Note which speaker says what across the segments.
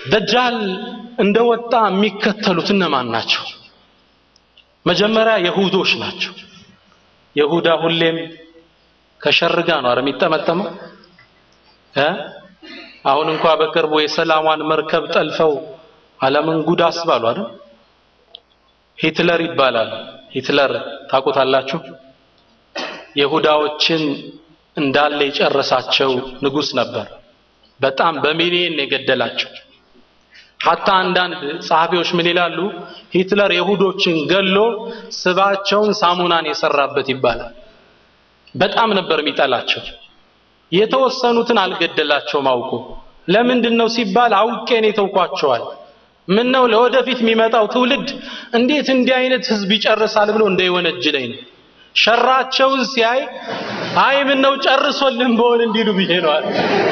Speaker 1: ደጃል እንደወጣ የሚከተሉት እነማን ናቸው? መጀመሪያ የሁዶች ናቸው። የሁዳ ሁሌም ከሸር ጋር ነው አረ የሚጠመጠመው እ አሁን እንኳ በቅርቡ የሰላሟን መርከብ ጠልፈው ዓለምን ጉድ አስባሉ አይደል? ሂትለር ይባላል። ሂትለር ታውቁታላችሁ? የሁዳዎችን እንዳለ የጨረሳቸው ንጉስ ነበር። በጣም በሚሊየን የገደላቸው። ሐታ አንዳንድ ጸሐፊዎች ምን ይላሉ? ሂትለር የሁዶችን ገሎ ስባቸውን ሳሙናን የሰራበት ይባላል። በጣም ነበር የሚጠላቸው። የተወሰኑትን አልገደላቸውም አውቆ። ለምንድን ነው ሲባል አውቄን የተውኳቸዋል። ምን ነው ለወደፊት የሚመጣው ትውልድ እንዴት እንዲህ አይነት ህዝብ ይጨርሳል ብሎ እንዳይወነጅለኝ ነው። ሸራቸውን ሲያይ አይ ምን ነው ጨርሶልን በሆን እንዲሉ ብዬ ነዋል።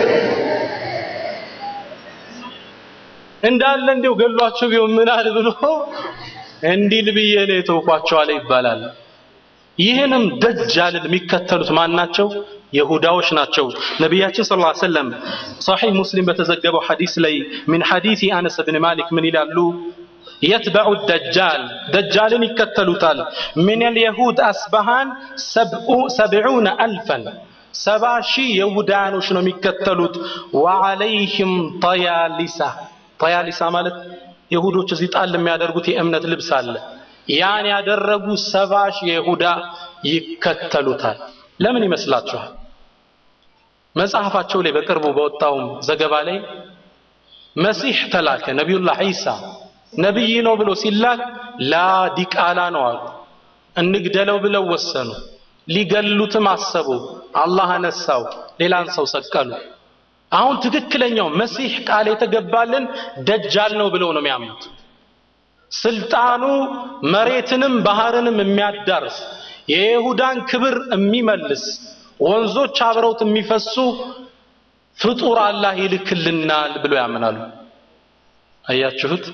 Speaker 1: እንዳለ እንዲው ገሏቸው ቢሆን ምን አለ ብሎ እንዲል ብዬ ነው የተውኳቸው አለ ይባላል። ይህንም ደጃልን የሚከተሉት ማን ናቸው? የሁዳዎች ናቸው። ነቢያችን ሰለላሁ ዐለይሂ ወሰለም ሶሒህ ሙስሊም በተዘገበው ሐዲስ ላይ ሚን ሐዲስ አነስ ብን ማሊክ ምን ይላሉ? የትበዑ ደጃል ደጃልን ይከተሉታል። ሚነል የሁድ አስባሃን ሰብዑነ አልፈን ሰባ ሺህ የሁዳኖች ነው የሚከተሉት። ወዐለይህም ጠያሊሳ ጠያሊሳ ማለት የሁዶች እዚህ ጣል የሚያደርጉት የእምነት ልብስ አለ። ያን ያደረጉ ሰባ ሺህ የይሁዳ ይከተሉታል። ለምን ይመስላችኋል? መጽሐፋቸው ላይ በቅርቡ በወጣውም ዘገባ ላይ መሲህ ተላከ ነቢዩላህ ዒሳ ነቢይ ነው ብሎ ሲላክ ላ ዲቃላ ነው አሉ። እንግደለው ብለው ወሰኑ። ሊገሉትም አሰቡ። አላህ አነሳው፣ ሌላን ሰው ሰቀሉ። አሁን ትክክለኛው መሲህ ቃል የተገባልን ደጃል ነው ብለው ነው የሚያምኑት። ስልጣኑ መሬትንም ባህርንም የሚያዳርስ የይሁዳን ክብር የሚመልስ ወንዞች አብረውት የሚፈሱ ፍጡር አላህ ይልክልናል ብሎ ያምናሉ። አያችሁት?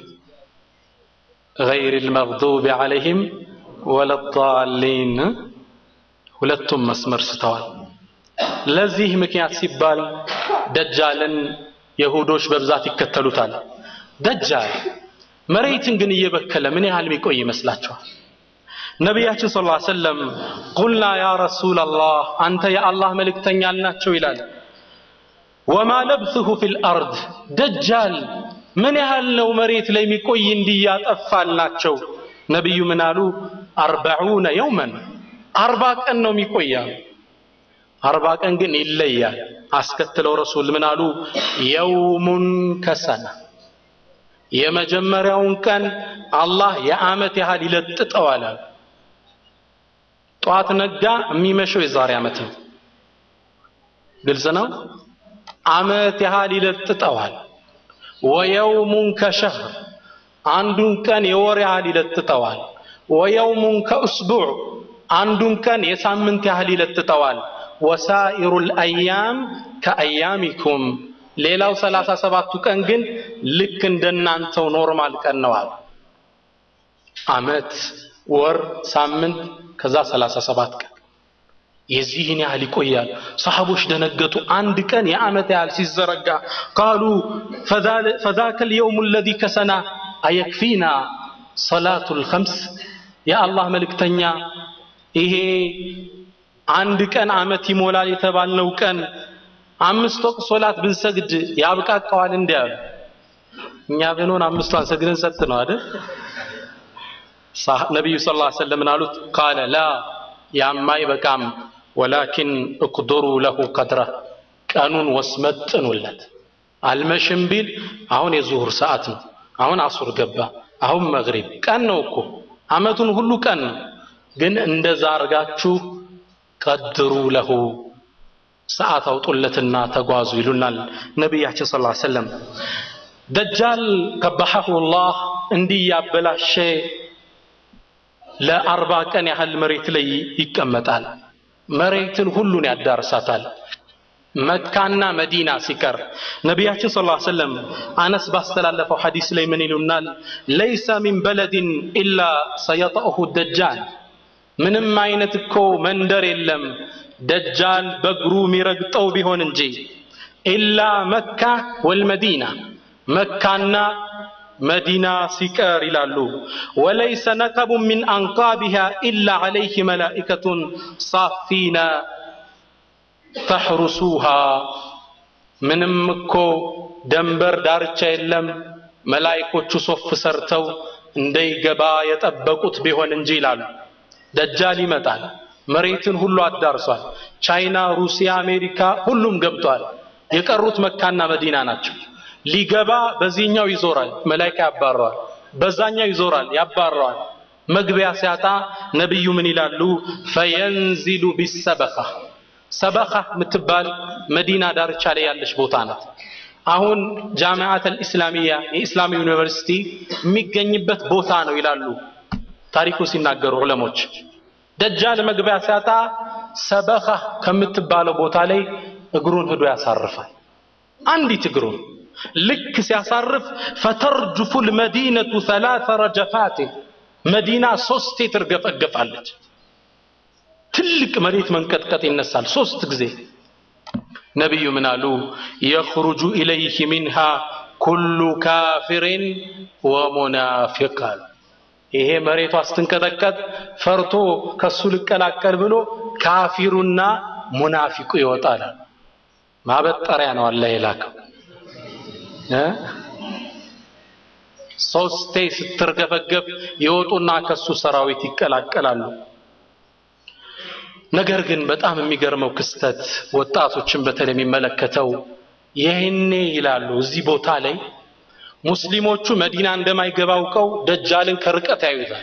Speaker 1: ገይሪል መግዱቢ ዐለይሂም ወለዳሊን ሁለቱም መስመር ስተዋል። ለዚህ ምክንያት ሲባል ደጃልን የሁዶች በብዛት ይከተሉታል። ደጃል መሬትን ግን እየበከለ ምን ያህል የሚቆይ ይመስላችኋል? ነቢያችን ሰለላሁ ዐለይሂ ወሰለም ቁልና ያ ረሱለላህ አንተ የአላህ መልእክተኛ አልናቸው ይላል። ወማ ለብሱሁ ፊል አርድ ደጃል ምን ያህል ነው መሬት ላይ የሚቆይ እንዲያጠፋልናቸው? ነቢዩ ምን አሉ? አርበዑነ የውመን አርባ ቀን ነው የሚቆያል። አርባ ቀን ግን ይለያል። አስከትለው ረሱል ምን አሉ? የውሙን ከሰና የመጀመሪያውን ቀን አላህ የዓመት ያህል ይለጥጠዋል። ጠዋት ነጋ፣ የሚመሸው የዛሬ ዓመት ነው። ግልጽ ነው። ዓመት ያህል ይለጥጠዋል። ወየውሙን ከሸህር አንዱን ቀን የወር ያህል ይለጥጠዋል። ወየውሙን ከእስቡዕ አንዱን ቀን የሳምንት ያህል ይለጥጠዋል። ወሳኢሩል አያም ከአያሚኩም ሌላው ሰላሳ ሰባቱ ቀን ግን ልክ እንደናንተው ኖርማል ቀን ነው አሉ። ዓመት፣ ወር፣ ሳምንት ከዛ ሰላሳ ሰባት ቀን የዚህን ያህል ይቆያል። ሰሐቦች ደነገጡ። አንድ ቀን የዓመት ያህል ሲዘረጋ ቃሉ ፈዛከ ልየውሙ ለዚ ከሰና አየክፊና ሰላቱል ኸምስ የአላህ መልእክተኛ ይሄ አንድ ቀን ዓመት ይሞላል የተባልነው ቀን አምስት ወቅት ሶላት ብንሰግድ ያብቃቃዋል እንዲ ያሉ እኛ ብንሆን አምስቷን ሰግደን ሰጥ ነው አይደል? ነቢዩ ስ ላ ሰለምን አሉት ቃለ ላ ያማ አይበቃም ወላኪን እቅድሩ ለሁ ቀድረ ቀኑን ወስመጥኑለት አልመሽም ቢል አሁን የዙሁር ሰዓት ነው አሁን አሱር ገባ አሁን መግሪብ ቀን ነው እኮ አመቱን ሁሉ ቀን ነው ግን እንደዛ አርጋችሁ ቀድሩ ለሁ ሰዓት አውጡለትና ተጓዙ ይሉናል ነቢያችን ስ ሰለም ደጃል ቀባሐሁ ላህ እንዲህ ያበላሸ ለአርባ ቀን ያህል መሬት ላይ ይቀመጣል መሬትን ሁሉን ያዳርሳታል መካና መዲና ሲቀር ነቢያችን ስ ሰለም አነስ ባስተላለፈው ሐዲስ ላይ ምን ይሉናል ለይሰ ሚን በለድን ኢላ ሰየጠእሁ ደጃል ምንም አይነት እኮ መንደር የለም ደጃል በእግሩ የሚረግጠው ቢሆን እንጂ ኢላ መካ ወልመዲና መካና መዲና ሲቀር ይላሉ ወለይሰ ነከቡ ሚን አንቃቢሃ ኢላ ዐለይህ መላኢከቱን ሳፊና ተሕሩሱሃ ምንም እኮ ደንበር ዳርቻ የለም መላይኮቹ ሶፍ ሰርተው እንዳይገባ የጠበቁት ቢሆን እንጂ ይላሉ። ደጃል ይመጣል። መሬትን ሁሉ አዳርሷል። ቻይና፣ ሩሲያ፣ አሜሪካ ሁሉም ገብቷል። የቀሩት መካና መዲና ናቸው። ሊገባ በዚህኛው ይዞራል፣ መላይካ ያባረዋል። በዛኛው ይዞራል፣ ያባረዋል። መግቢያ ሲያጣ ነቢዩ ምን ይላሉ? ፈየንዚሉ ቢሰበኻ ሰበኻ የምትባል መዲና ዳርቻ ላይ ያለች ቦታ ናት። አሁን ጃሚዓት አልኢስላሚያ የኢስላም ዩኒቨርሲቲ የሚገኝበት ቦታ ነው ይላሉ ታሪኩ ሲናገሩ ዑለሞች። ደጃል መግቢያ ሲያጣ ሰበኻ ከምትባለው ቦታ ላይ እግሩን ሂዶ ያሳርፋል። አንዲት እግሩን ልክ ሲያሳርፍ ፈተርጅፉ ልመዲነቱ ሰላተ ረጀፋትን መዲና ሶስቴ ትርገፈገፋለች። ትልቅ መሬት መንቀጥቀጥ ይነሳል ሶስት ጊዜ። ነቢዩ ምን አሉ? የኽሩጁ ኢለይህ ሚንሃ ኩሉ ካፊርን ወሙናፊቅ አሉ። ይሄ መሬቷ ስትንቀጠቀጥ ፈርቶ ከሱ ልቀላቀል ብሎ ካፊሩና ሙናፊቁ ይወጣል። ማበጠሪያ ነው አላህ የላከው እ ሶስቴ ስትርገፈገፍ ይወጡና ከሱ ሰራዊት ይቀላቀላሉ። ነገር ግን በጣም የሚገርመው ክስተት ወጣቶችን በተለይ የሚመለከተው ይህኔ ይላሉ እዚህ ቦታ ላይ ሙስሊሞቹ መዲና እንደማይገባ አውቀው ደጃልን ከርቀት ያዩታል።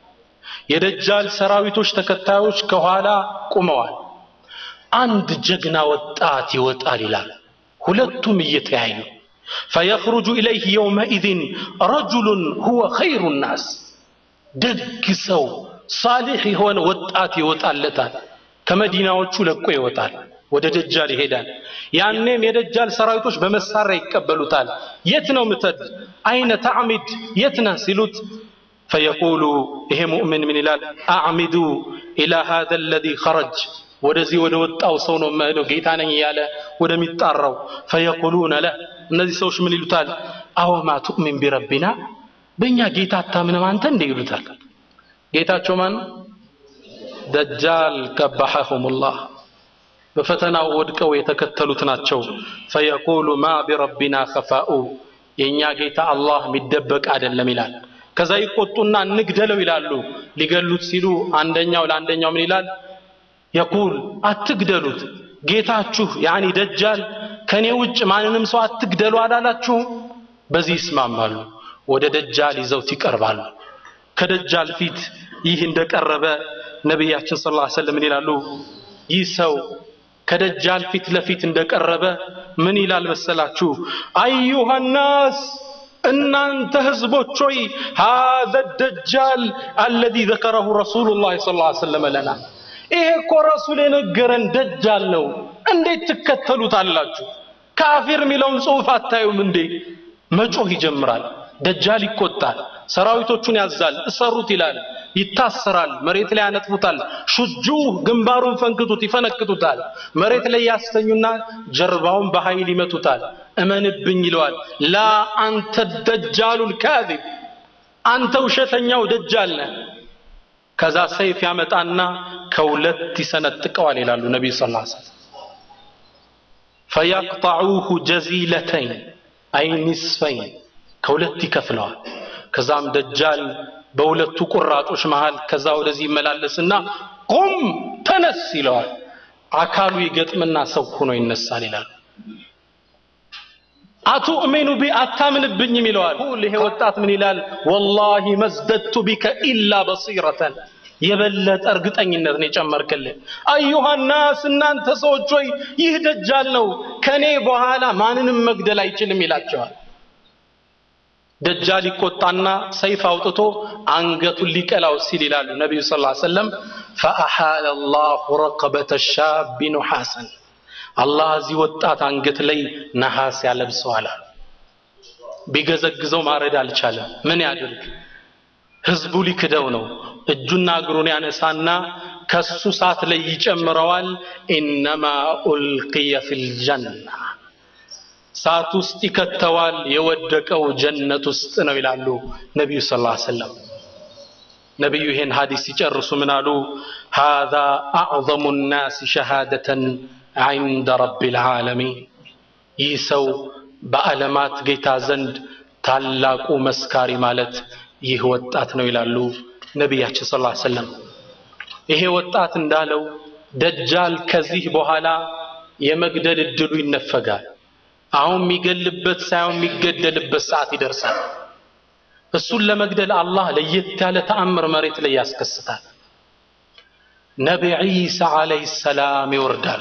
Speaker 1: የደጃል ሰራዊቶች ተከታዮች ከኋላ ቁመዋል። አንድ ጀግና ወጣት ይወጣል ይላል። ሁለቱም እየተያዩ ፈየኽሩጁ ኢለይህ የውመኢዝን ረጁሉን ሁወ ኸይሩ ናስ ደግ ሰው ሳሊሕ የሆነ ወጣት ይወጣለታል። ከመዲናዎቹ ለቆ ይወጣል፣ ወደ ደጃል ይሄዳል። ያኔም የደጃል ሰራዊቶች በመሳሪያ ይቀበሉታል። የት ነው ምተድ? አይነ ተዕሚድ የት ነህ ሲሉት ፈየቁሉ ይሄ ሙእምን ምን ይላል? አዕሚዱ ኢላ ሃዘ አለዚ ኸረጅ ወደዚህ ወደ ወጣው ሰው ነው የምሄደው ጌታ ነኝ እያለ ወደሚጣራው። ፈየቁሉነ ለህ እነዚህ ሰዎች ምን ይሉታል? አወማ ቱእሚን ቢረቢና በእኛ ጌታ አታምንም አንተ እንደ ይሉታል። ጌታቸው ማን? ደጃል ቀባሐሁሙላህ በፈተናው ወድቀው የተከተሉት ናቸው። ፈየቁሉ ማ ቢረቢና ኸፋኡ የእኛ ጌታ አላህ የሚደበቅ አይደለም ይላል። ከዛ ይቆጡና እንግደለው ይላሉ። ሊገሉት ሲሉ አንደኛው ለአንደኛው ምን ይላል? የቁል አትግደሉት፣ ጌታችሁ ያኒ ደጃል ከኔ ውጭ ማንንም ሰው አትግደሉ አላላችሁም? በዚህ ይስማማሉ። ወደ ደጃል ይዘውት ይቀርባሉ። ከደጃል ፊት ይህ እንደቀረበ ነቢያችን ሰለላሁ ዐለይሂ ወሰለም ምን ይላሉ? ይህ ሰው ከደጃል ፊት ለፊት እንደቀረበ ምን ይላል መሰላችሁ? አዩሃ ናስ እናንተ ህዝቦች ሆይ ሃዘ ደጃል አለዚ ዘከረሁ ረሱሉላህ ሰለላሁ ዐለይሂ ወሰለም ለና ይሄ እኮ ረሱል የነገረን ደጃል ነው። እንዴት ትከተሉታላችሁ? ካፊር የሚለውን ጽሑፍ አታዩም እንዴ? መጮህ ይጀምራል። ደጃል ይቆጣል። ሰራዊቶቹን ያዛል። እሰሩት ይላል። ይታሰራል። መሬት ላይ ያነጥፉታል። ሹጁ ግንባሩን ፈንክቱት፣ ይፈነክቱታል። መሬት ላይ ያስተኙና ጀርባውን በኃይል ይመቱታል። እመንብኝ ይለዋል። ላ አንተ ደጃሉል ካዚብ፣ አንተ ውሸተኛው ደጃል ነህ። ከዛ ሰይፍ ያመጣና ከሁለት ይሰነጥቀዋል ይላሉ ነቢዩ ሰለላሁ ዐለይሂ ወሰለም። ፈየቅጠዑሁ ጀዚለተይን አይ ኒስፈይን ከሁለት ይከፍለዋል። ከዛም ደጃል በሁለቱ ቁራጮች መሃል ከዛ ወደዚህ ይመላለስና ቁም ተነስ ይለዋል። አካሉ ይገጥምና ሰው ሆኖ ይነሳል ይላሉ። አቱእሚኑ ቢ አታምንብኝም ይለዋል። ይሄ ወጣት ምን ይላል? ወላሂ መዝደድቱ ቢከ ኢላ በሲረተን የበለጠ እርግጠኝነት ነው የጨመርክልን። አዩሃ ናስ እናንተ ሰዎች ሆይ ይህ ደጃል ነው፣ ከኔ በኋላ ማንንም መግደል አይችልም ይላቸዋል። ደጃል ይቆጣና ሰይፍ አውጥቶ አንገቱን ሊቀላው ሲል ይላሉ ነቢዩ ሰለላሁ ዐለይሂ ወሰለም ፈአሓለ ላሁ ረቀበተ ሻቢ ኑሐሰን አላህ እዚህ ወጣት አንገት ላይ ነሐስ ያለብሰዋል አሉ። ቢገዘግዘው ማረድ አልቻለም። ምን ያድርግ? ህዝቡ ሊክደው ነው። እጁና እግሩን ያነሳና ከሱ ሳት ላይ ይጨምረዋል። ኢነማ ኡልቅየ ፊል ጀና እሳት ውስጥ ይከተዋል፣ የወደቀው ጀነት ውስጥ ነው ይላሉ ነቢዩ ሰለላሁ ዐለይሂ ወሰለም። ነቢዩ ይሄን ሐዲስ ሲጨርሱ ምን አሉ? ሃዛ አዕዘሙ ናስ ሸሃደተን ዐንደ ረቢል ዓለሚን። ይህ ሰው በዓለማት ጌታ ዘንድ ታላቁ መስካሪ ማለት ይህ ወጣት ነው ይላሉ ነቢያችን ሰለላሁ ዐለይሂ ወሰለም። ይሄ ወጣት እንዳለው ደጃል ከዚህ በኋላ የመግደል እድሉ ይነፈጋል። አሁን የሚገልበት ሳይሆን የሚገደልበት ሰዓት ይደርሳል። እሱን ለመግደል አላህ ለየት ያለ ተአምር መሬት ላይ ያስከስታል። ነቢ ዒሳ ዓለይሂ ሰላም ይወርዳሉ።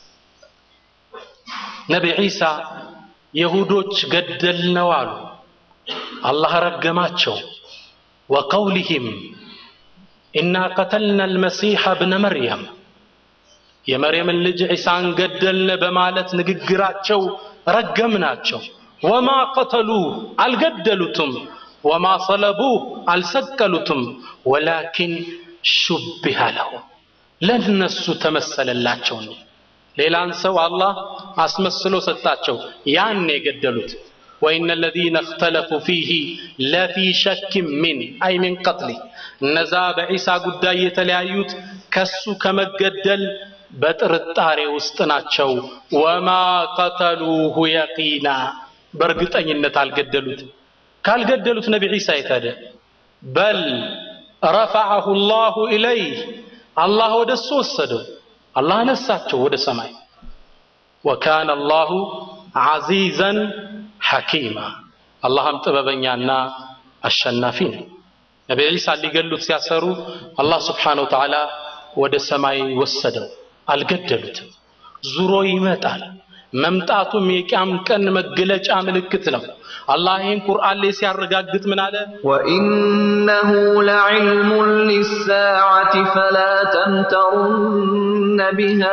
Speaker 1: ነቢ ዒሳ የሁዶች ገደልነው አሉ። አላህ ረገማቸው። ወቀውሊሂም ኢና ቀተልና አልመሲሐ ብነ መርየም የመርየምን ልጅ ዒሳን ገደልነ በማለት ንግግራቸው ረገምናቸው። ወማ ቀተሉህ አልገደሉትም፣ ወማ ሰለቡህ አልሰቀሉትም፣ ወላኪን ሹቢሃ ለሁም ለነሱ ተመሰለላቸው ነው። ሌላን ሰው አላህ አስመስሎ ሰጣቸው፣ ያን የገደሉት። ወኢነ ለዚነ እኽተለፉ ፊህ ለፊ ሸኪን ሚን አይ ሚን ቀትሊ እነዛ በዒሳ ጉዳይ የተለያዩት ከሱ ከመገደል በጥርጣሬ ውስጥ ናቸው። ወማ ቀተሉሁ የቂና በእርግጠኝነት አልገደሉትም። ካልገደሉት ነቢ ዒሳ የት ሄደ? በል ረፈዐሁ ላሁ ኢለይህ አላህ ወደ እሱ ወሰደው። አላህ አነሳቸው ወደ ሰማይ። ወካነ አላሁ ዐዚዘን ሐኪማ አላህም ጥበበኛና አሸናፊ ነው። ነቢ ዒሳ ሊገሉት ሲያሰሩ አላህ ስብሓነሁ ወተዓላ ወደ ሰማይ ወሰደው። አልገደሉትም። ዙሮ ይመጣል። መምጣቱም የቂያም ቀን መገለጫ ምልክት ነው። አላህ ይህን ቁርአን ላይ ሲያረጋግጥ ምን አለ?
Speaker 2: وإنه لعلم للساعة فلا تمترن بها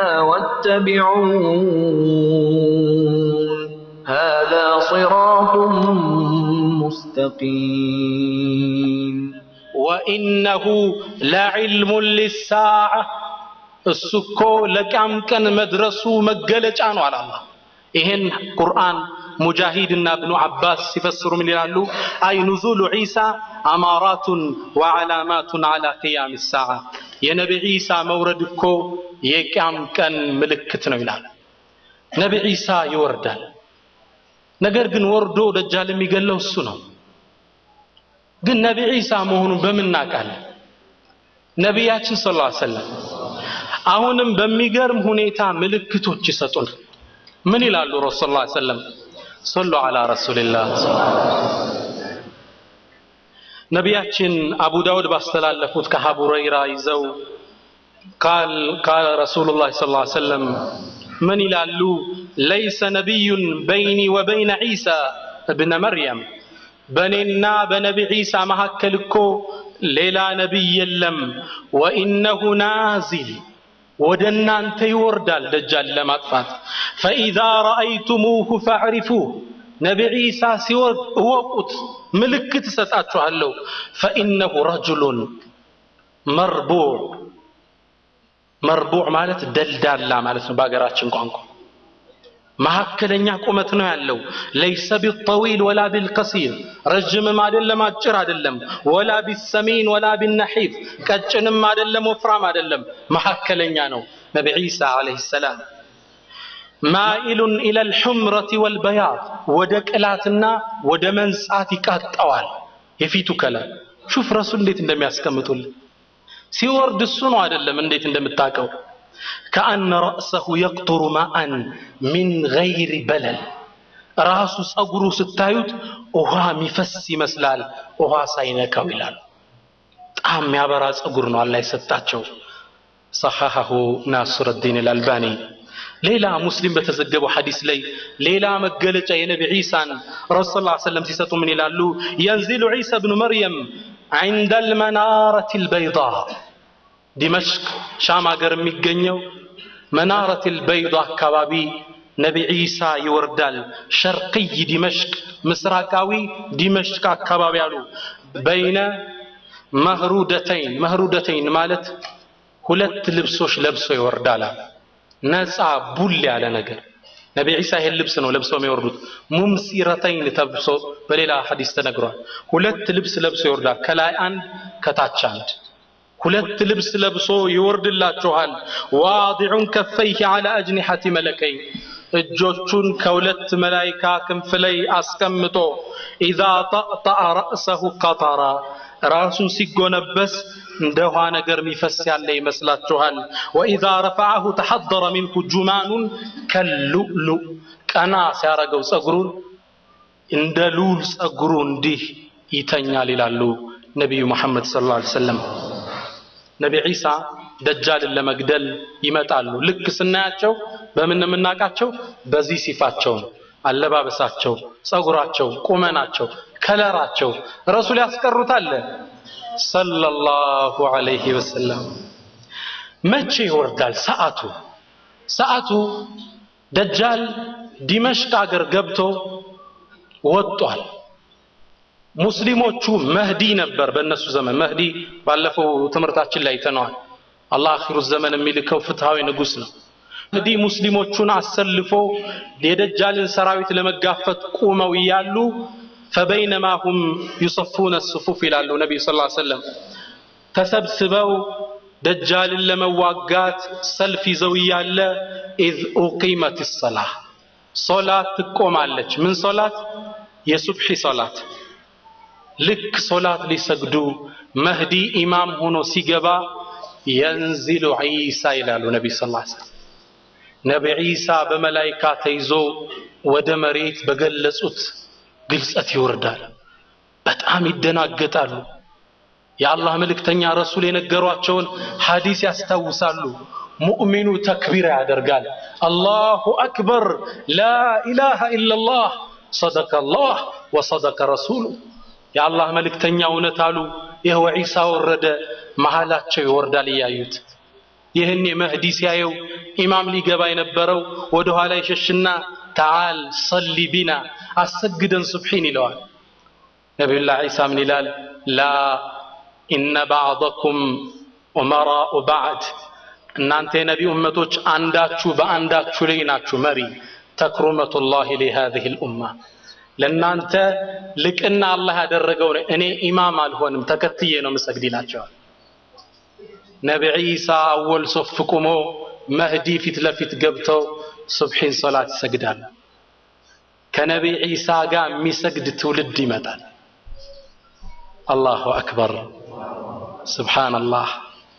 Speaker 2: واتبعون هذا صراط مستقيم
Speaker 1: ወኢነሁ ለዕልሙን ሊሳዓ እሱ እኮ ለቂያም ቀን መድረሱ መገለጫ ነው አለ አላህ። ይሄን ቁርአን ሙጃሂድና እብኑ አባስ ሲፈስሩ ምን ይላሉ? አይ ኑዙሉ ዒሳ አማራቱን ወዓላማቱን ዓላ ቅያም ሳዓ የነቢ ዒሳ መውረድ እኮ የቂያም ቀን ምልክት ነው ይላል። ነቢ ዒሳ ይወርዳል። ነገር ግን ወርዶ ደጃል የሚገለው እሱ ነው። ግን ነቢ ዒሳ መሆኑን በምን እናውቃለን? ነቢያችን ሰለላሁ ዐለይሂ ወሰለም አሁንም በሚገርም ሁኔታ ምልክቶች ይሰጡን። ምን ይላሉ? ረሱል ሰለላሁ ዐለይሂ ወሰለም ሰሉ ዐላ ረሱሊላህ። ነቢያችን አቡ ዳውድ ባስተላለፉት ከአቡ ሁረይራ ይዘው ቃል ቃለ ረሱሉላህ ሰለላሁ ዐለይሂ ወሰለም ምን ይላሉ? ለይሰ ነቢዩን በይኒ ወበይነ ዒሳ እብነ መርየም በእኔና በነቢ ዒሳ መካከል እኮ ሌላ ነቢይ የለም። ወኢነሁ ናዚል ወደ እናንተ ይወርዳል ደጃል ለማጥፋት። ፈኢዛ ረአይቱሙሁ ፈዕሪፉህ ነቢ ዒሳ ሲወርድ እወቁት፣ ምልክት እሰጣችኋለሁ። ፈኢነሁ ረጁሉን መርቡዕ መርቡዕ ማለት ደልዳላ ማለት ነው በሀገራችን ቋንቋ መካከለኛ ቁመት ነው ያለው። ለይሰ ቢጠዊል ወላ ቢልቀሲር ረጅምም አይደለም አጭር አይደለም። ወላ ቢሰሚን ወላ ቢነሒፍ ቀጭንም አይደለም ወፍራም አይደለም፣ መካከለኛ ነው። ነቢ ዒሳ ዓለይሂ ሰላም ማኢሉን ኢለል ሑምረቲ ወልበያድ ወደ ቅላትና ወደ መንጻት ይቃጠዋል የፊቱ ከለር። ሹፍ ረሱል እንዴት እንደሚያስቀምጡልን ሲወርድ እሱ ነው አይደለም እንዴት እንደምታውቀው ከአነ ረእሰሁ የቅጡሩ ማአን ሚን ገይሪ በለል ራሱ ጸጉሩ ስታዩት ውሃ የሚፈስ ይመስላል፣ ውሃ ሳይነካው ይላል። በጣም የሚያበራ ጸጉር ነው አላህ የሰጣቸው። ሰሐሐሁ ናስሩዲን አልአልባኒ። ሌላ ሙስሊም በተዘገበው ሐዲስ ላይ ሌላ መገለጫ የነቢ ዒሳን ረሱል ስ ሰለም ሲሰጡ ምን ይላሉ? የንዚሉ ዒሳ ብኑ መርየም ዐንደ አልመናረት አልበይዳ ዲመሽቅ ሻም ሀገር የሚገኘው መናረት አልበይዳ አካባቢ ነቢ ዒሳ ይወርዳል። ሸርቅይ ዲመሽቅ ምስራቃዊ ዲመሽቅ አካባቢ አሉ። በይነ መህሩደተይን መህሩደተይን ማለት ሁለት ልብሶች ለብሶ ይወርዳል። ነፃ ቡል ያለ ነገር ነቢ ዒሳ ይሄን ልብስ ነው ለብሰው የሚወርዱት። ሙምሲረተይን ተብሶ በሌላ ሐዲስ ተነግሯል። ሁለት ልብስ ለብሶ ይወርዳል። ከላይ አንድ ከታች አንድ ሁለት ልብስ ለብሶ ይወርድላችኋል። ዋዲዑን ከፈይህ ዐላ አጅኒሐቲ መለከይን እጆቹን ከሁለት መላይካ ክንፍ ላይ አስቀምጦ ኢዛ ጠቅጠአ ረእሰሁ ቀጠራ ራሱን ሲጎነበስ እንደ ውሃ ነገር የሚፈስ ያለ ይመስላችኋል። ወኢዛ ረፈዐሁ ተሐደረ ሚንሁ ጁማኑን ከሉሉ ቀና ሲያረገው ጸጉሩን እንደ ሉል ጸጉሩ እንዲህ ይተኛል ይላሉ ነቢዩ መሐመድ ሰለላሁ ዐለይሂ ወሰለም። ነቢ ዒሳ ደጃልን ለመግደል ይመጣሉ። ልክ ስናያቸው በምን የምናውቃቸው? በዚህ ሲፋቸው ነው። አለባበሳቸው፣ ጸጉራቸው፣ ቁመናቸው፣ ከለራቸው ረሱል ያስቀሩት አለ ሰለላሁ ዐለይሂ ወሰለም። መቼ ይወርዳል? ሰዓቱ ሰዓቱ ደጃል ዲመሽቅ አገር ገብቶ ወጧል። ሙስሊሞቹ መህዲ ነበር በእነሱ ዘመን። መህዲ ባለፈው ትምህርታችን ላይ ተነዋል። አላህ አኺሩ ዘመን የሚልከው ፍትሃዊ ንጉስ ነው። መህዲ ሙስሊሞቹን አሰልፎ የደጃልን ሰራዊት ለመጋፈት ቁመው እያሉ ፈበይነማ ሁም ዩሰፉነ ሱፉፍ ይላሉ ነቢዩ ስ ሰለም ተሰብስበው ደጃልን ለመዋጋት ሰልፍ ይዘው እያለ ኢዝ ኡቂመት ሰላህ ሶላት ትቆማለች። ምን ሶላት? የሱብሒ ሶላት። ልክ ሶላት ሊሰግዱ መህዲ ኢማም ሆኖ ሲገባ የንዚሉ ዒሳ ይላሉ ነቢ ስ ሰለም ነቢ ዒሳ በመላይካ ተይዞ ወደ መሬት በገለጹት ግልጸት ይወርዳል። በጣም ይደናገጣሉ። የአላህ መልእክተኛ ረሱል የነገሯቸውን ሐዲስ ያስታውሳሉ። ሙእሚኑ ተክቢራ ያደርጋል። አላሁ አክበር ላኢላሃ ኢላላህ ሰደቀ አላህ ወሰደቀ ረሱሉ። የአላህ መልእክተኛ እውነት አሉ። ይኸው ዒሳ ወረደ፣ መሃላቸው ይወርዳል እያዩት። ይህን መህዲ ሲያየው ኢማም ሊገባ የነበረው ወደ ኋላ ይሸሽና ተዓል ሰሊ ቢና አሰግደን ሱብሒን ይለዋል። ነቢዩላህ ዒሳ ምን ይላል? ላ ኢነ ባዕደኩም ኡመራኡ ባዕድ እናንተ የነቢ እመቶች አንዳችሁ በአንዳችሁ ላይ ናችሁ መሪ። ተክሩመቱላሂ ሊሃዚሂ ልኡማ ለእናንተ ልቅና አላህ ያደረገው እኔ ኢማም አልሆንም ተከትዬ ነው ምሰግድ ይላቸዋል። ነቢ ዒሳ አወል ሶፍ ቁሞ መህዲ ፊት ለፊት ገብተው ሱብሒን ሶላት ይሰግዳል። ከነቢ ዒሳ ጋር የሚሰግድ ትውልድ ይመጣል። አላሁ አክበር ስብሓንላህ።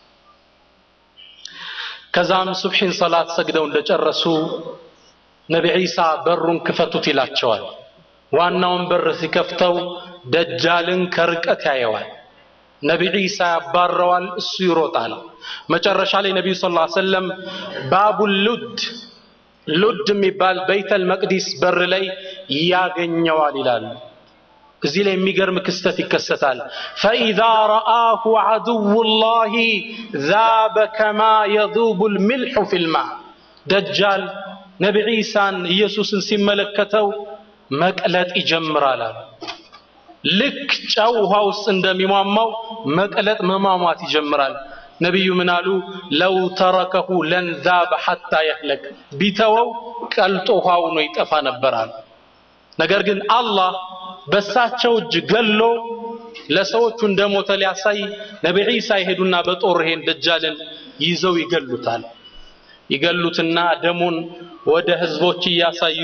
Speaker 1: ከዛም ሱብሒን ሶላት ሰግደው እንደጨረሱ ነቢ ዒሳ በሩን ክፈቱት ይላቸዋል። ዋናውን በር ሲከፍተው ደጃልን ከርቀት ያየዋል። ነቢ ዒሳ ያባረዋል፣ እሱ ይሮጣል። መጨረሻ ላይ ነቢዩ ሰለላሁ ዐለይሂ ወሰለም ባቡ ሉድ ሉድ የሚባል በይተል መቅዲስ በር ላይ ያገኘዋል ይላሉ። እዚህ ላይ የሚገርም ክስተት ይከሰታል። ፈኢዛ ረአሁ ዐዱውላሂ ዛበ ከማ የዙቡ ልሚልሑ ፊልማ ደጃል ነቢ ዒሳን ኢየሱስን ሲመለከተው መቅለጥ ይጀምራል አሉ። ልክ ጨው ውሃ ውስጥ እንደሚሟሟው መቅለጥ መሟሟት ይጀምራል። ነቢዩ ምን አሉ? ለው ተረከሁ ለንዛበ ሐታ የህለክ ቢተወው ቀልጦ ውሃ ሆኖ ይጠፋ ነበር አሉ። ነገር ግን አላህ በሳቸው እጅ ገሎ ለሰዎቹ እንደሞተ ሊያሳይ ነቢ ዒሳ ይሄዱና በጦር ይሄን ደጃልን ይዘው ይገሉታል። ይገሉትና ደሙን ወደ ህዝቦች እያሳዩ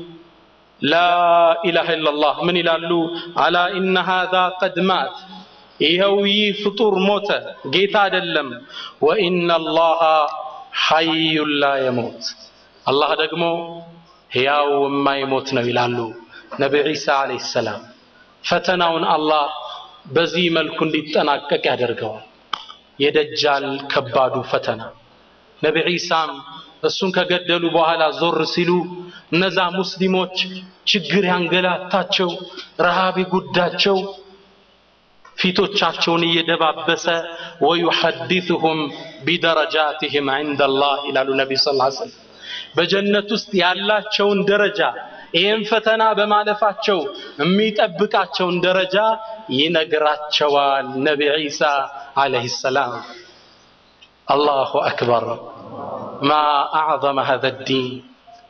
Speaker 1: ላኢላሃ ኢለላህ ምን ይላሉ? አላ ኢነ ሃዛ ቀድ ማት ይኸው ይህ ፍጡር ሞተ፣ ጌታ አይደለም። ወኢነ አላህ ሐዩን ላ የሞት አላህ ደግሞ ሕያው የማይሞት ነው ይላሉ ነቢ ዒሳ ዓለይሂ ሰላም። ፈተናውን አላህ በዚህ መልኩ እንዲጠናቀቅ ያደርገዋል። የደጃል ከባዱ ፈተና ነቢ ዒሳም እሱን ከገደሉ በኋላ ዞር ሲሉ እነዛ ሙስሊሞች ችግር ያንገላታቸው፣ ረሃብ ጉዳቸው ፊቶቻቸውን እየደባበሰ ወዩሐዲثሁም ቢደረጃትህም ዐንደላህ ይላሉ ነቢዩ ስ ሰለም በጀነት ውስጥ ያላቸውን ደረጃ ይህም ፈተና በማለፋቸው የሚጠብቃቸውን ደረጃ ይነግራቸዋል ነቢ ዒሳ ዓለይሂ ሰላም። አላሁ አክበር ማ አዕዘመ ሀዘ ዲን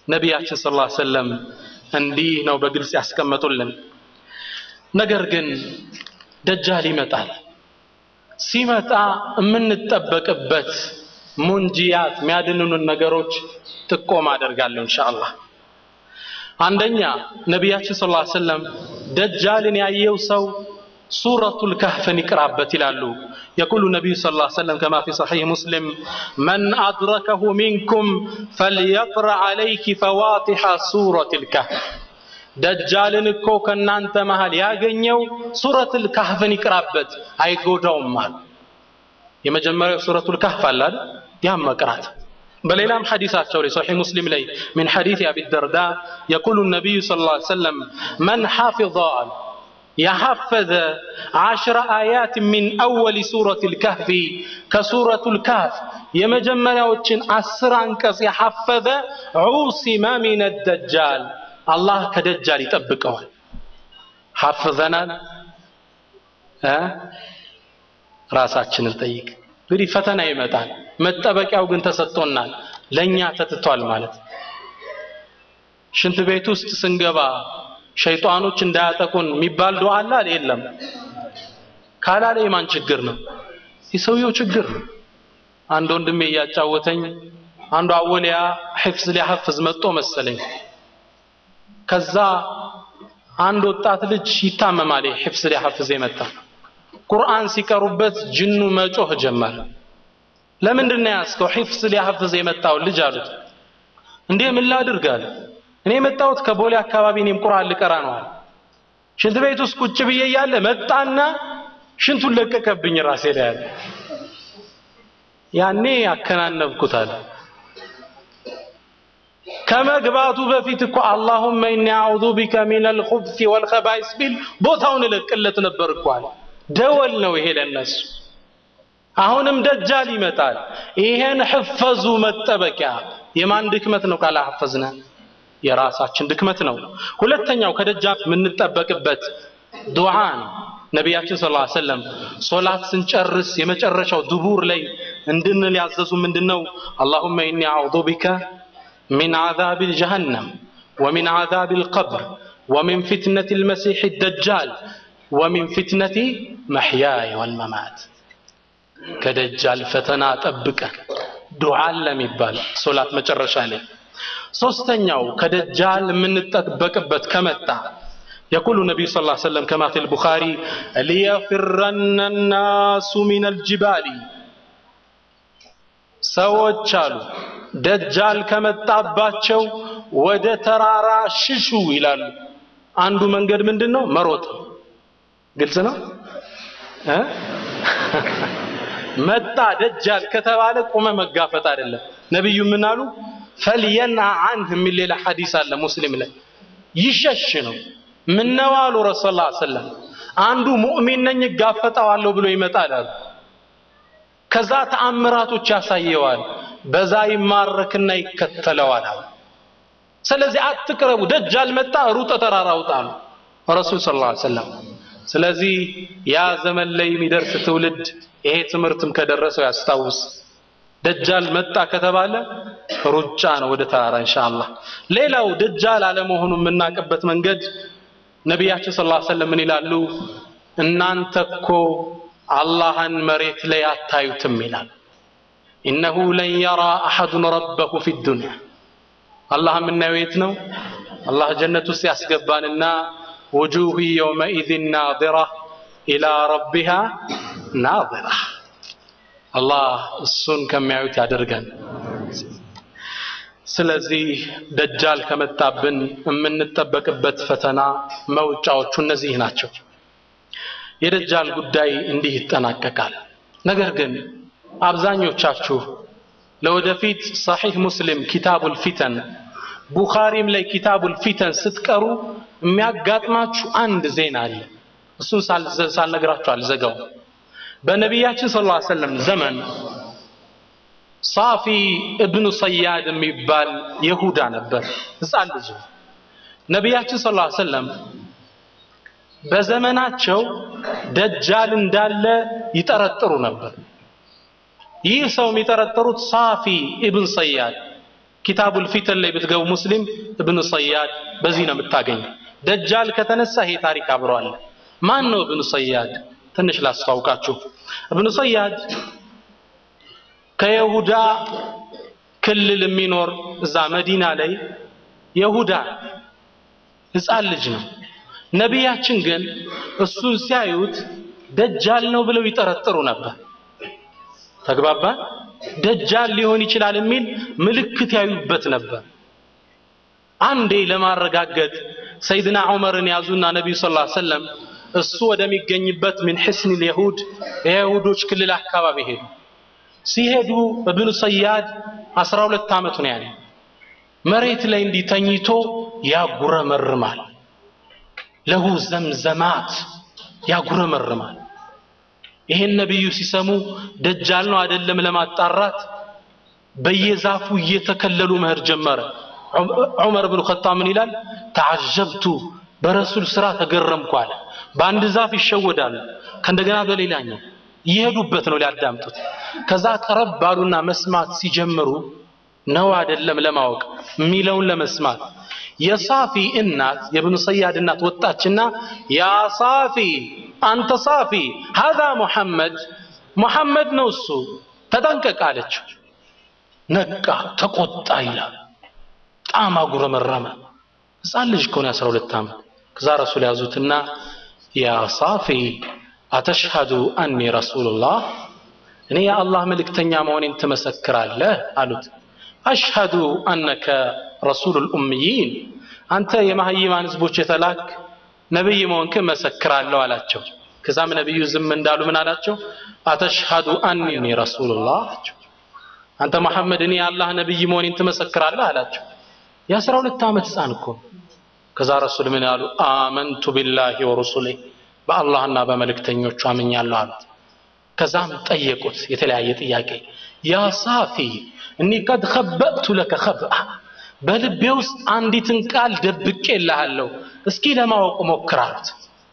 Speaker 1: ነቢያችን ሰለላሁ ዐለይሂ ወሰለም እንዲህ ነው በግልጽ ያስቀመጡልን። ነገር ግን ደጃል ይመጣል። ሲመጣ የምንጠበቅበት ሙንጂያት የሚያድኑንን ነገሮች ጥቆማ አደርጋለሁ ኢንሻአላህ። አንደኛ ነቢያችን ሰለላሁ ዐለይሂ ወሰለም ደጃልን ያየው ሰው ሱረቱል ካህፍን ይቅራበት ይላሉ። የቁሉ ነቢዩ ሰለላሁ ዐለይሂ ወሰለም ከማ ፊ ሰሒህ ሙስሊም መን አድረከሁ ሚንኩም ፈልየቅረ ዐለይኪ ፈዋቲሐ ሱረቱል ካህፍ ደጃልን እኮ ከእናንተ መሃል ያገኘው ሱረቱል ካህፍን ይቅራበት አይጎዳውም አሉ። የመጀመሪያው ሱረቱል ካህፍ አለ አይደል? ያም መቅራት በሌላም ሐዲሳቸው ላይ ሰሒህ ሙስሊም ላይ ሚን ሐዲስ አቢ ደርዳ የቁሉ ነቢዩ ሰለላሁ ዐለይሂ ወሰለም መን ሐፊظ የሐፈዘ ዓሽረ አያት ሚን አወሊ ሱረቱል ካህፊ ከሱረቱል ካህፍ የመጀመሪያዎችን አስር አንቀጽ የሐፈዘ ዑሲመ ሚነ ደጃል አላህ ከደጃል ይጠብቀዋል። ሐፍዘናል እ ራሳችንን ጠይቅ። እንግዲህ ፈተና ይመጣል። መጠበቂያው ግን ተሰጥቶናል፣ ለኛ ተትቷል ማለት ሽንት ቤት ውስጥ ስንገባ ሸይጣኖች እንዳያጠቁን የሚባል ዱዓ አለ አለ የለም? ካላለ የማን ችግር ነው? የሰውየው ችግር ነው። አንድ ወንድሜ እያጫወተኝ አንዱ አወሊያ ሒፍዝ ሊያሐፍዝ መጥቶ መሰለኝ። ከዛ አንድ ወጣት ልጅ ይታመማል። ሒፍዝ ሊያሐፍዝ የመጣ ቁርአን ሲቀሩበት ጅኑ መጮህ ጀመረ። ለምንድን ነው ያዝከው? ሒፍዝ ሊያሐፍዝ የመጣው ልጅ አሉት። እንዴ ምን ላድርግ አለ። እኔ የመጣሁት ከቦሌ አካባቢ እኔም ቁርአን ልቀራ ነው አለ። ሽንት ቤት ውስጥ ቁጭ ብዬ እያለ መጣና ሽንቱን ለቀቀብኝ ራሴ ላይ አለ። ያኔ አከናነብኩት አለ። ከመግባቱ በፊት እኮ አላሁመ ኢኒ አዑዙ ቢከ ሚነል ኹብሲ ወልኸባኢስ ቢል ቦታውን እለቅለት ነበር እኮ አለ። ደወል ነው ይሄ ለነሱ። አሁንም ደጃል ይመጣል። ይሄን ሕፈዙ መጠበቂያ የማን ድክመት ነው? ካላሐፈዝነ የራሳችን ድክመት ነው። ሁለተኛው ከደጃል የምንጠበቅበት ዱዓ ነው። ነቢያችን ሰለላሁ ዐለይሂ ወሰለም ሶላት ስንጨርስ የመጨረሻው ድቡር ላይ እንድንል ያዘዙ ምንድነው? አላሁመ ኢኒ አዑዙ ቢከ ሚን ዓዛቢል ጀሀነም ወሚን ዓዛቢል ቀብር ወሚን ፊትነቲል መሲሕ ደጃል ወሚን ፊትነቲ መሕያየ ወልመማት ከደጃል ፈተና ጠብቀን ዱዓ ለሚባል ሶላት መጨረሻ ላይ ሶስተኛው ከደጃል የምንጠበቅበት ከመጣ የቁሉ ነቢዩ ስ ላ ሰለም ከማ ፊ ልቡኻሪ ሊየፍረነ ናሱ ሚን አልጅባሊ ሰዎች አሉ ደጃል ከመጣባቸው ወደ ተራራ ሽሹ ይላሉ አንዱ መንገድ ምንድን ነው መሮጥ ግልጽ ነው እ መጣ ደጃል ከተባለ ቁመ መጋፈጥ አይደለም ነቢዩ ምን አሉ ፈልየንሃ አንህ የሚል ሌላ ሐዲስ አለ ሙስሊም ላይ ይሸሽ ነው ምነው አሉ ረሱል ላ ሰለም አንዱ ሙእሚን ነኝ እጋፈጠዋለሁ ብሎ ይመጣል አሉ ከዛ ተአምራቶች ያሳየዋል በዛ ይማረክና ይከተለዋል አሉ ስለዚህ አትቅረቡ ደጃል መጣ ሩጠ ተራራ ውጣ አሉ ረሱል ስ ላ ሰለም ስለዚህ ያ ዘመን ላይ የሚደርስ ትውልድ ይሄ ትምህርትም ከደረሰው ያስታውስ ደጃል መጣ ከተባለ ሩጫ ነው ወደ ተራራ ኢንሻአላህ ሌላው ደጃል አለመሆኑ የምናውቅበት መንገድ ነቢያችን ሰለላሁ ዐለይሂ ወሰለም ምን ይላሉ እናንተ እኮ አላህን መሬት ላይ አታዩትም ይላል ኢነሁ ለን የራ አሐዱን ረበሁ ፊ ዱንያ አላህ የምናየው የት ነው አላህ ጀነት ውስጥ ያስገባንና ውጁህ የውመኢዝን ናዚራ ኢላ ረቢሃ ናዚራ አላህ እሱን ከሚያዩት ያደርገን ስለዚህ ደጃል ከመጣብን የምንጠበቅበት ፈተና መውጫዎቹ እነዚህ ናቸው የደጃል ጉዳይ እንዲህ ይጠናቀቃል ነገር ግን አብዛኞቻችሁ ለወደፊት ሰሒህ ሙስሊም ኪታቡል ፊተን ቡኻሪም ላይ ኪታቡል ፊተን ስትቀሩ የሚያጋጥማችሁ አንድ ዜና አለ እሱን ሳልነግራችሁ አልዘጋው በነቢያችን ስ ላ ሰለም ዘመን ሳፊ እብኑ ሰያድ የሚባል የሁዳ ነበር ህፃን ልጅ ነቢያችን ስ ላ ሰለም በዘመናቸው ደጃል እንዳለ ይጠረጥሩ ነበር ይህ ሰው የሚጠረጥሩት ሳፊ ኢብን ሰያድ ኪታቡል ፊተን ላይ ብትገቡ ሙስሊም እብኑ ሰያድ በዚህ ነው የምታገኝ። ደጃል ከተነሳ ይሄ ታሪክ አብሮ አለ። ማን ነው እብኑ ሰያድ? ትንሽ ላስተዋውቃችሁ። እብኑ ሰያድ ከይሁዳ ክልል የሚኖር እዛ መዲና ላይ የሁዳ ህፃን ልጅ ነው። ነቢያችን ግን እሱን ሲያዩት ደጃል ነው ብለው ይጠረጥሩ ነበር። ተግባባ። ደጃል ሊሆን ይችላል የሚል ምልክት ያዩበት ነበር። አንዴ ለማረጋገጥ ሰይድና ዑመርን ያዙና ነቢዩ ሰለላሁ ዐለይሂ ወሰለም እሱ ወደሚገኝበት ምን ሕስን የሁድ የይሁዶች ክልል አካባቢ ሄዱ። ሲሄዱ እብኑ ሰያድ አስራ ሁለት ዓመቱ ነው ያለ መሬት ላይ እንዲህ ተኝቶ ያጉረመርማል። ለሁ ዘምዘማት ያጉረመርማል። ይሄን ነቢዩ ሲሰሙ ደጃል ነው አይደለም ለማጣራት በየዛፉ እየተከለሉ መሄድ ጀመረ። ዑመር ብኑ ኸጣብ ምን ይላል? ተዓጀብቱ በረሱል ስራ ተገረምኩ አለ። በአንድ ዛፍ ይሸወዳሉ፣ ከእንደገና በሌላኛው እየሄዱበት ነው ሊያዳምጡት። ከዛ ቀረብ ባሉና መስማት ሲጀምሩ ነው አይደለም ለማወቅ የሚለውን ለመስማት የሳፊ እናት የብኑ ሰያድ እናት ወጣችና ያ ሳፊ አንተ ሳፊ ሀዛ ሙሐመድ ሙሐመድ ነው እሱ ተጠንቀቅ አለችው። ነቃ፣ ተቆጣ ይላል። በጣም አጉረመረመ። ህፃን ልጅ ከሆነ የአስራ ሁለት ዓመት ከዛ ረሱል ያዙትና ያ ሳፊ አተሽሀዱ አኒ ረሱሉላህ እኔ የአላህ መልእክተኛ መሆኔን ትመሰክራለህ አሉት። አሽሀዱ አነከ ረሱሉል ኡምይን አንተ የማህይማን ህዝቦች የተላክ ነብይ መሆንክን መሰክራለሁ አላቸው። ከዛም ነብዩ ዝም እንዳሉ ምን አላቸው? አተሽሀዱ አኒ ረሱሉላህ አላቸው። አንተ መሐመድ እኔ የአላህ ነብይ መሆኔን ትመሰክራለህ አላቸው። የአስራ ሁለት ዓመት ህፃን እኮ ከዛ ረሱል ምን ያሉ? አመንቱ ቢላሂ ወሩሱሌ በአላህና በመልእክተኞቹ አምኛለሁ አሉት። ከዛም ጠየቁት የተለያየ ጥያቄ ያ ሳፊ እኒ ቀድ ኸበእቱ ለከ ኸብአ በልቤ ውስጥ አንዲትን ቃል ደብቄ እልሃለሁ እስኪ ለማወቅ ሞክር አሉት።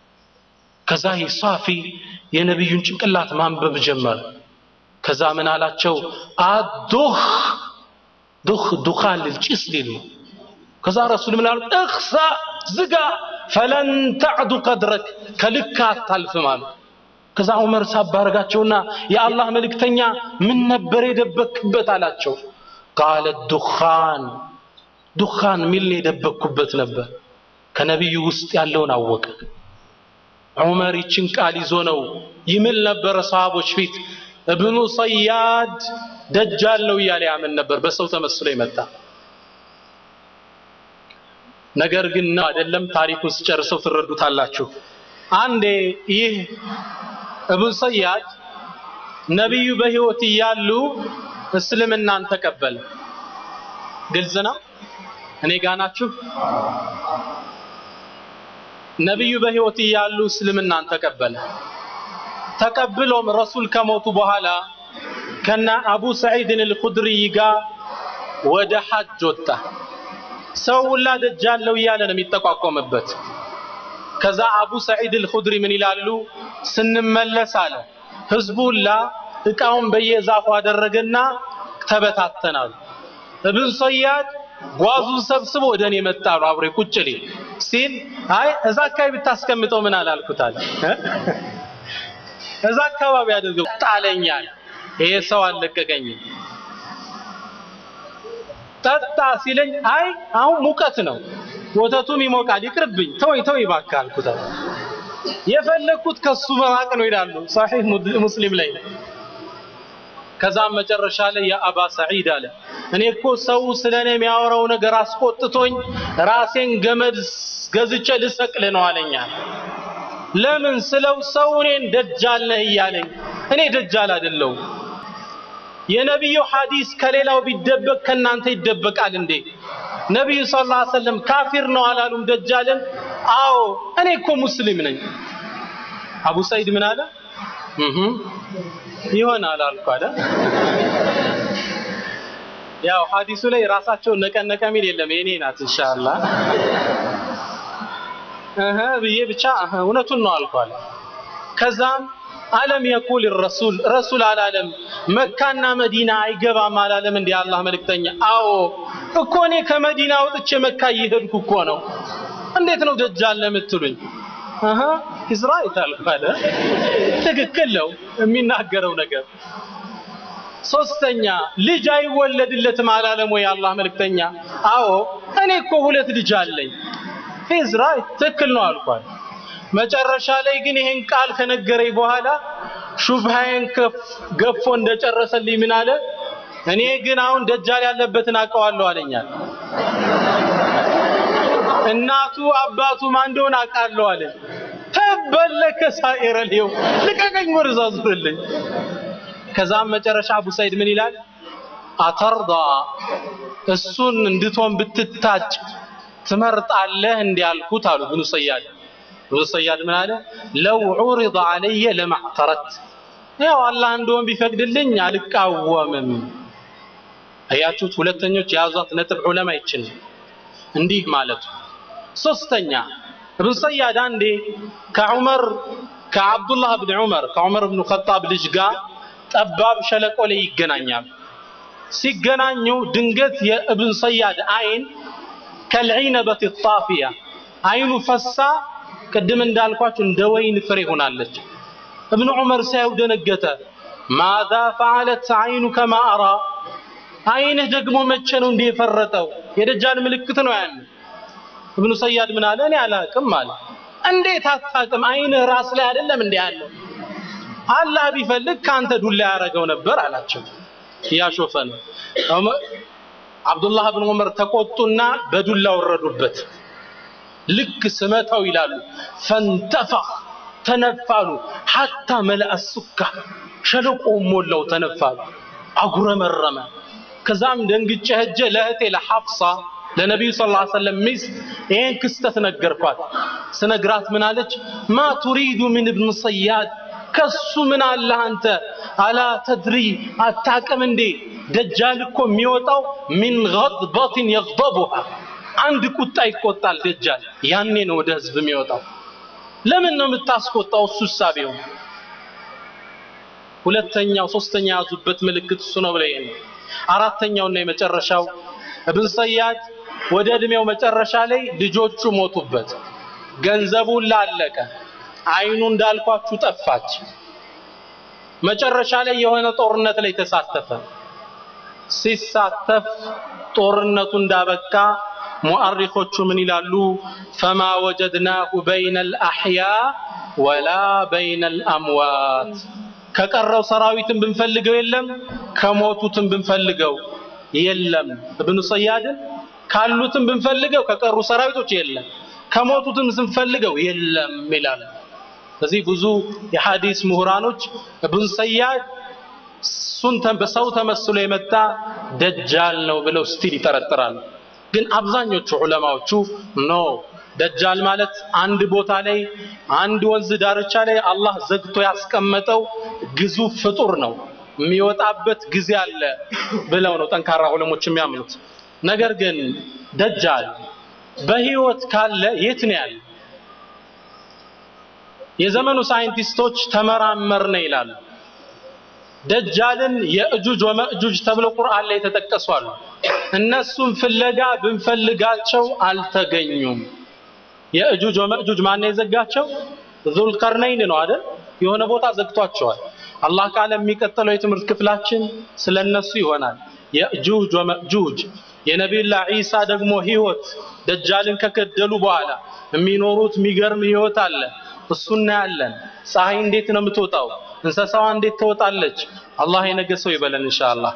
Speaker 1: ከዛ ይህ ሳፊ የነቢዩን ጭንቅላት ማንበብ ጀመረ። ከዛ ምን አላቸው? አዱኽ ዱኽ ዱኻን ልል ጭስ ሊሉ ከዛ ረሱል ምን አሉ? እኽሳ ዝጋ ፈለን ተዕዱ ቀድረክ ከልክ አታልፍም አሉ። ከዛ ዑመር ሳባረጋቸውና የአላህ መልእክተኛ ምን ነበር የደበክበት አላቸው። ቃለ ዱኻን ዱኻን ሚል የደበኩበት ነበር። ከነቢዩ ውስጥ ያለውን አወቀ። ዑመር ይችን ቃል ይዞ ነው ይምል ነበረ ሰሃቦች ፊት እብኑ ሰያድ ደጃል ነው እያለ ያምን ነበር። በሰው ተመስሎ የመጣ ነገር ግን ነው አይደለም። ታሪኩን ስጨርሰው ትረዱታላችሁ። አንዴ ይህ እብኑ ሰያድ ነቢዩ በህይወት እያሉ እስልምናን ተቀበለ። ግልጽ ነው። እኔ ጋ ናችሁ? ነቢዩ በህይወት እያሉ እስልምናን ተቀበለ። ተቀብሎም ረሱል ከሞቱ በኋላ ከነ አቡ ሰዒድን አልኹድሪ ጋር ወደ ሐጅ ወጣ። ሰው ሁላ ደጃለው እያለ ነው የሚጠቋቆምበት። ከዛ አቡ ሰዒድ አልኹድሪ ምን ይላሉ? ስንመለስ አለ ህዝቡ ሁላ እቃውን በየዛፉ አደረገና ተበታተናሉ። እብን ሰያድ ጓዙን ሰብስቦ ወደ እኔ መጣሉ አብሬ ቁጭ ሊል ሲል አይ እዛ አካባቢ ብታስቀምጠው ምን አላልኩታል። እዛ አካባቢ አድርገው ጣለኛል። ይሄ ሰው አልለቀቀኝም። ጠጣ ሲለኝ አይ አሁን ሙቀት ነው ወተቱም ይሞቃል ይቅርብኝ፣ ተወኝ ተወኝ እባክህ አልኩታል። የፈለግኩት ከሱ መራቅ ነው ይላሉ ሰሒህ ሙስሊም ላይ። ከዛም መጨረሻ ላይ የአባ ሰዒድ አለ እኔ እኮ ሰው ስለ እኔ የሚያወራው ነገር አስቆጥቶኝ ራሴን ገመድ ገዝቼ ልሰቅል ነው አለኛል። ለምን ስለው ሰው እኔን ደጃል ነህ እያለኝ፣ እኔ ደጃል አይደለሁም። የነቢዩ ሐዲስ ከሌላው ቢደበቅ ከእናንተ ይደበቃል እንዴ? ነቢዩ ሰለላሁ ዐለይሂ ወሰለም ካፊር ነው አላሉም ደጃልን? አዎ እኔ እኮ ሙስሊም ነኝ። አቡ ሰዒድ ምን አለ? እህ ይሆናል አልኩ አለ። ያው ሐዲሱ ላይ ራሳቸውን ነቀነቀ ሚል የለም የኔ ናት ኢንሻአላህ እህ ብዬ ብቻ እውነቱን ነው አልኩ አለ። ከዛም አለም የቁል ረሱል ረሱል አላለም መካና መዲና አይገባም አላለም እንዲህ አላህ መልእክተኛ አዎ እኮ እኔ ከመዲና ወጥቼ መካ እየሄድኩ እኮ ነው እንዴት ነው ደጃል ለምትሉኝ አሃ ኢዝራ ይታልፋለ ትክክል ነው የሚናገረው ነገር ሶስተኛ ልጅ አይወለድለትም አላለም ወይ አላህ መልእክተኛ አዎ እኔ እኮ ሁለት ልጅ አለኝ ኢዝራ ትክክል ነው አልኳል መጨረሻ ላይ ግን ይሄን ቃል ከነገረኝ በኋላ ሹብሃዬን ገፎ እንደጨረሰልኝ ምን አለ እኔ ግን አሁን ደጃል ያለበትን አውቀዋለሁ አለኛል እናቱ አባቱ ማን እንደሆነ አውቃለሁ አለ ተበለከ ሳኢረ ሊው ልቀቀኝ ወደዛ ዙርልኝ ከዛም መጨረሻ አቡ ሰይድ ምን ይላል አተርዳ እሱን እንድትሆን ብትታጭ ትመርጣለህ እንዲያልኩት አሉ ብኑ ሰያድ ብኑ ሰያድ ምን አለ ለው ዑሪض አለየ ለማዕተረት ያው አላህ እንደሆን ቢፈቅድልኝ አልቃወምም አያችሁት ሁለተኞች የያዟት ነጥብ ዑለማ ይችን እንዲህ ማለቱ ሶስተኛ እብን ሰያድ አንዴ ከዑመር ከአብዱላህ ብን ዑመር ከዑመር ብን ኸጣብ ልጅ ጋር ጠባብ ሸለቆ ላይ ይገናኛሉ ሲገናኙ ድንገት የእብን ሰያድ አይን ከልዒነበት ጣፊያ አይኑ ፈሳ ቅድም እንዳልኳችሁ እንደ ወይን ፍሬ ሆናለች እብን ዑመር ሳየው ደነገጠ ማዛ ፈዓለት አይኑ ከማ አራ አይንህ ደግሞ መቼ ነው እንዲህ የፈረጠው የደጃል ምልክት ነው ያን እብኑ ሰያድ ምን አለ እኔ አላቅም አለ እንዴት አታቅም አይንህ ራስ ላይ አይደለም እንዲህ ያለው አላህ ቢፈልግ ካንተ ዱላ ያደረገው ነበር አላቸው እያሾፈ ነው አብዱላህ ብን ዑመር ተቆጡና በዱላ ወረዱበት ልክ ስመታው ይላሉ ፈንተፈኽ ተነፋሉ ሐታ መልአ ሱካ ሸለቆ ሞላው ተነፋሉ አጉረመረመ ከዛም ደንግጬ ሄጄ ለእህቴ ለሐፍሳ ለነቢዩ ስ ላ ሰለም ሚስት ይህን ክስተት ነገርኳት ስነግራት ምን አለች ማ ቱሪዱ ምን እብን ሰያድ ከሱ ምን አለ አንተ አላ ተድሪ አታቅም እንዴ ደጃል እኮ የሚወጣው ሚን ገድበትን የግደቡሃ አንድ ቁጣ ይቆጣል ደጃል ያኔ ነው ወደ ህዝብ የሚወጣው ለምን ነው የምታስቆጣው እሱ ሳቢው ሁለተኛው ሶስተኛ ያዙበት ምልክት እሱ ነው ብለኝ ነው አራተኛውና የመጨረሻው እብን ሰያድ ወደ እድሜው መጨረሻ ላይ ልጆቹ ሞቱበት ገንዘቡን ላለቀ አይኑ እንዳልኳችሁ ጠፋች መጨረሻ ላይ የሆነ ጦርነት ላይ ተሳተፈ ሲሳተፍ ጦርነቱ እንዳበቃ ሙአሪኾቹ ምን ይላሉ ፈማ ወጀድናሁ በይነ አልአሕያ ወላ በይነ አልአምዋት ከቀረው ሰራዊትን ብንፈልገው የለም ከሞቱትን ብንፈልገው የለም እብኑ ሰያድን ካሉትም ብንፈልገው ከቀሩ ሰራዊቶች የለም ከሞቱትም ስንፈልገው የለም ይላል ስለዚህ ብዙ የሐዲስ ምሁራኖች እብን ሰያድ እሱን በሰው ተመስሎ የመጣ ደጃል ነው ብለው ስቲል ይጠረጥራሉ ግን አብዛኞቹ ዑለማዎቹ ኖ ደጃል ማለት አንድ ቦታ ላይ አንድ ወንዝ ዳርቻ ላይ አላህ ዘግቶ ያስቀመጠው ግዙፍ ፍጡር ነው የሚወጣበት ጊዜ አለ ብለው ነው ጠንካራ ዑለሞች የሚያምኑት ነገር ግን ደጃል በህይወት ካለ የት ነው ያለ የዘመኑ ሳይንቲስቶች ተመራመርነ ይላሉ ደጃልን የእጁጅ ወመእጁጅ ተብለው ቁርአን ላይ የተጠቀሱ አሉ እነሱም ፍለጋ ብንፈልጋቸው አልተገኙም የእጁጅ ወመእጁጅ ማን የዘጋቸው ዙልቀርነይን ነው አይደል የሆነ ቦታ ዘግቷቸዋል አላህ ካለ የሚቀጥለው የትምህርት ክፍላችን ስለነሱ ይሆናል የእጁጅ ወመእጁጅ የነቢዩላህ ዒሳ ደግሞ ህይወት ደጃልን ከገደሉ በኋላ የሚኖሩት የሚገርም ህይወት አለ እሱ እናያለን ፀሐይ እንዴት ነው የምትወጣው እንስሳዋ እንዴት ትወጣለች አላህ የነገሰው ይበለን ኢንሻአላህ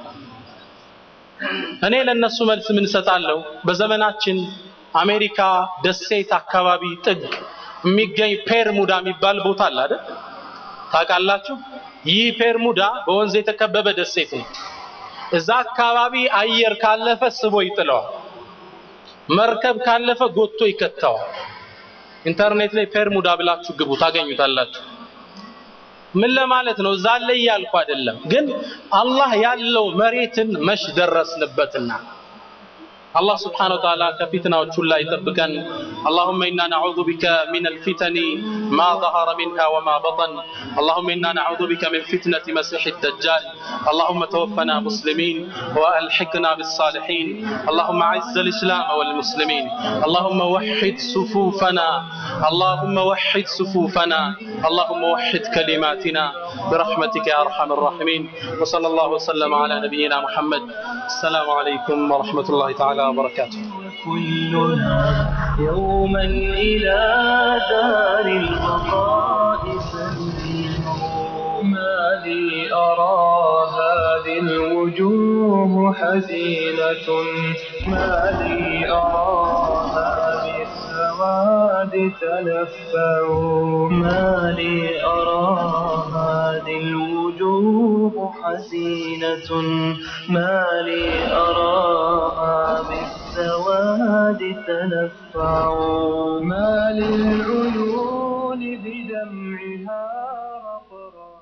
Speaker 1: እኔ ለነሱ መልስ ምን እሰጣለሁ በዘመናችን አሜሪካ ደሴት አካባቢ ጥግ የሚገኝ ፔርሙዳ የሚባል ቦታ አለ አይደል ታውቃላችሁ ይህ ፔርሙዳ በወንዝ የተከበበ ደሴት ነው እዛ አካባቢ አየር ካለፈ ስቦ ይጥለዋል መርከብ ካለፈ ጎቶ ይከተዋል ኢንተርኔት ላይ ፔርሙዳ ብላችሁ ግቡ ታገኙታላችሁ ምን ለማለት ነው እዛ ላይ ያልኩ አይደለም ግን አላህ ያለው መሬትን መሽ ደረስንበትና الله سبحانه وتعالى كفتنا وتشلا يطبقن اللهم إنا نعوذ بك من الفتن ما ظهر منها وما بطن اللهم إنا نعوذ بك من فتنة مسيح الدجال اللهم توفنا مسلمين وألحقنا بالصالحين اللهم أعز الإسلام والمسلمين اللهم وحد صفوفنا اللهم وحد صفوفنا اللهم وحد كلماتنا برحمتك يا أرحم الراحمين وصلى الله وسلم على نبينا محمد السلام عليكم ورحمة الله تعالى وبركاته
Speaker 3: كلنا يوما إلى دار البقاء سنير ما لي أرى هذه الوجوه حزينة ما لي أرى هذه السواد تلفع ما لي أرى هذه الوجوه حزينة ما لي أراها بالسواد تلفع ما للعيون بدمعها رقرا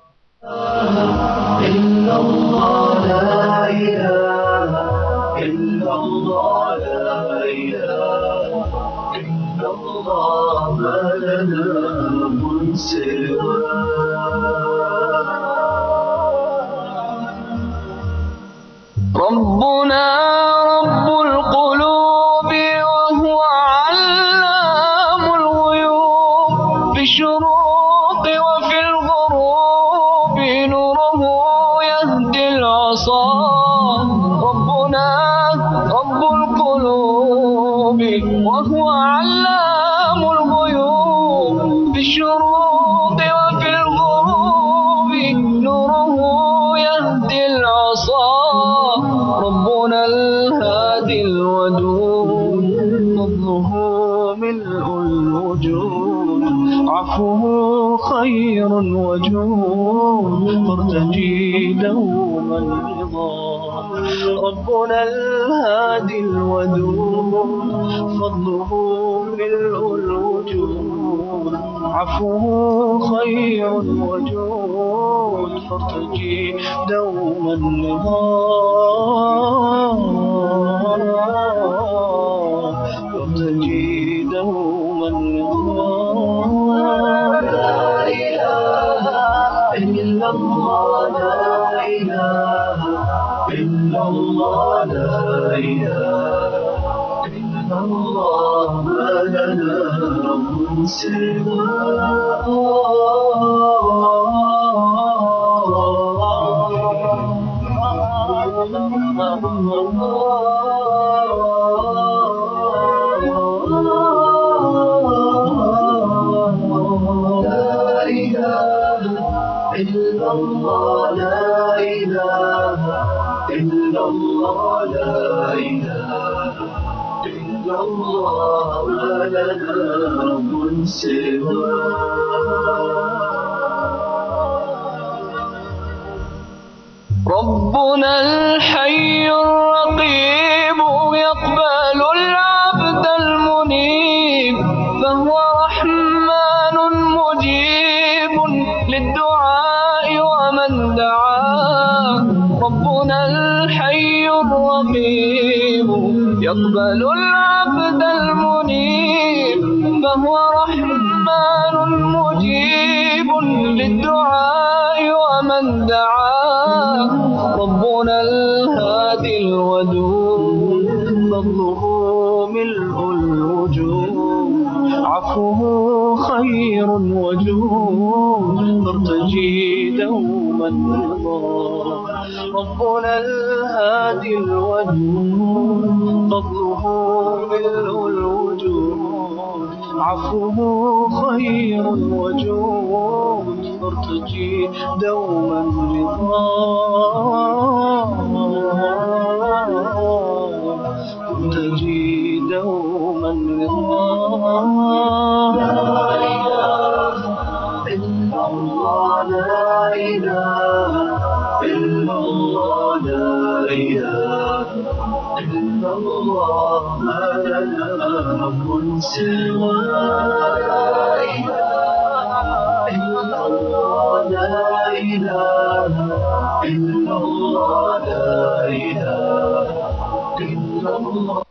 Speaker 3: إلا الله لا إله إلا الله لا إله إلا الله ما لنا من ربنا رب القلوب وهو علام الغيوب في الشروق وفي الغروب نوره يهدي العصا ربنا رب القلوب وهو علام الغيوب في الشروق وفي الغروب نوره يهدي العصا ربنا الهادي الودود فضله ملء الوجود عفوه خير وجود فارتجي دوما رضا ربنا الهادي الودود فضله ملء الوجود عفوه خير وجود فارتجي دوما رضا فارتجي دوما رضا لا إله إلا الله لا إله إلا الله لا إله إلا الله ما لنا رب سواه لا إله إلا الله لا إله إلا الله لا إله إلا الله ما لنا رب سواه ربنا الحي الرقيب يقبل العبد المنيب فهو رحمن مجيب للدعاء ومن دعا ربنا الحي الرقيب يقبل العبد المنيب فهو رحمن مجيب للدعاء ومن دعا ربنا الهادي الودود فضله ملء الوجود عفوه خير وجود فارتجي دوما رضا ربنا الهادي الودود فضله ملء الوجود عفوه خير وجود فارتجي دوما رضا تجي دوما رضا لا إله إلا الله لا إله إلا الله لا إله إلا الله ما لنا رب سواه لا إله إلا الله لا إله إلا الله لا إله إلا الله